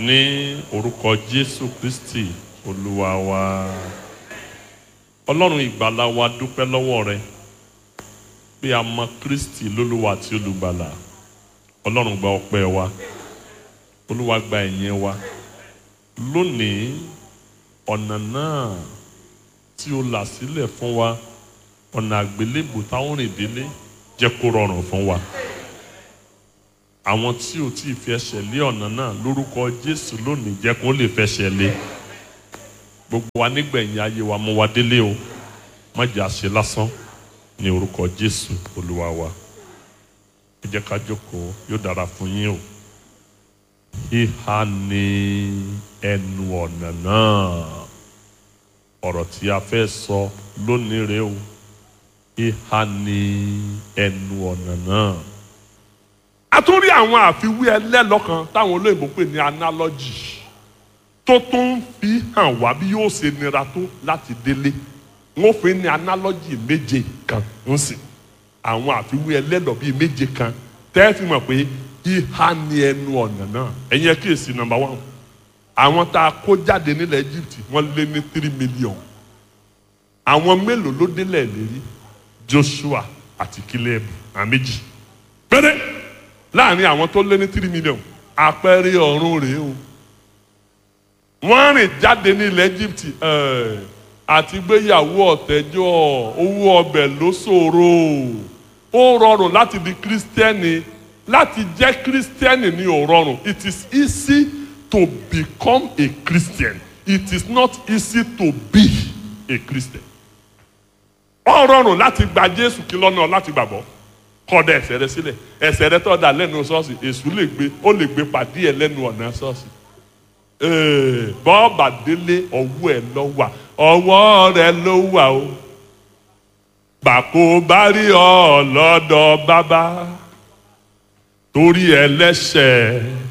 ní orúkọ jésù kristi olúwa wa ọlọ́run ìgbàlà wa dúpẹ́ lọ́wọ́ rẹ pé a mọ kristi lólúwa àti olùgbàlà ọlọ́run gba ọpẹ́ wa olúwa gba ẹ̀yìn wa lónìí ọ̀nà náà tí o là sílẹ̀ fún wa ọ̀nà àgbélébù táwọn rìn délé jẹ́ kó rọrùn fún wa àwọn tí o ti fi ẹsẹ̀ lé ọ̀nà náà lórúkọ jésù lónìí jẹ́ kó lè fẹsẹ̀ lé gbogbo wa nígbẹ̀yìn ayé wa mú wa délé o má jẹ́ àṣẹ lásán ní orúkọ jésù olúwa wa ẹ jẹ́ ká jókòó yóò dára fún yín o ìhà ní ẹnu ọ̀nà náà ọ̀rọ̀ tí a fẹ́ sọ lónìí rèé o ìhà ní ẹnu ọ̀nà náà a tún rí àwọn àfiwé ẹlẹ́lọ́kan táwọn olóyìnbó pè ní analogy tó tún fi hàn wá bí yóò ṣe nira tó láti délé wọn fi ní analogy méje kan ń sìn àwọn àfiwé ẹlẹ́lọ́ bíi méje kan tẹ́ fi mọ̀ pé ìhà ní ẹnu ọ̀nà náà ẹ̀yin ẹ kíyèsí number one àwọn tá a kó jáde nílẹ̀ Egypt wọ́n lé ní three million àwọn mélòó ló délẹ̀ lérí Joshua àti Caleb àméjì péré láàrin àwọn tó lé ní three million àpẹẹrẹ ọ̀run rèé o wọ́n rìn jáde ní ilẹ̀ Egypt àti gbéyàwó ọ̀tẹ́jọ́ owó ọbẹ̀ ló ṣòro ó rọrùn láti di kírísítẹ́nì láti jẹ́ kírísítẹ́nì ní ò rọrùn it is easy to become a Christian it is not easy to be a Christian ó rọrùn láti gba Jésù kí lọ́nà láti gbàgbọ́ kọ́dà ẹsẹ̀ rẹ sílẹ̀ ẹsẹ̀ rẹ tọ́ da lẹ́nu ṣọ́ọ̀ṣì èṣù lè gbé ó lè gbé pàdé ẹ lẹ́nu ọ̀nà ṣọ́ọ̀ṣì bọ́ọ̀bà délé ọwọ́ ẹ lọ wà ọwọ́ rẹ ló wà o bàkó bá rí ọ lọ́dọ̀ bàbá torí ẹlẹ́ṣẹ̀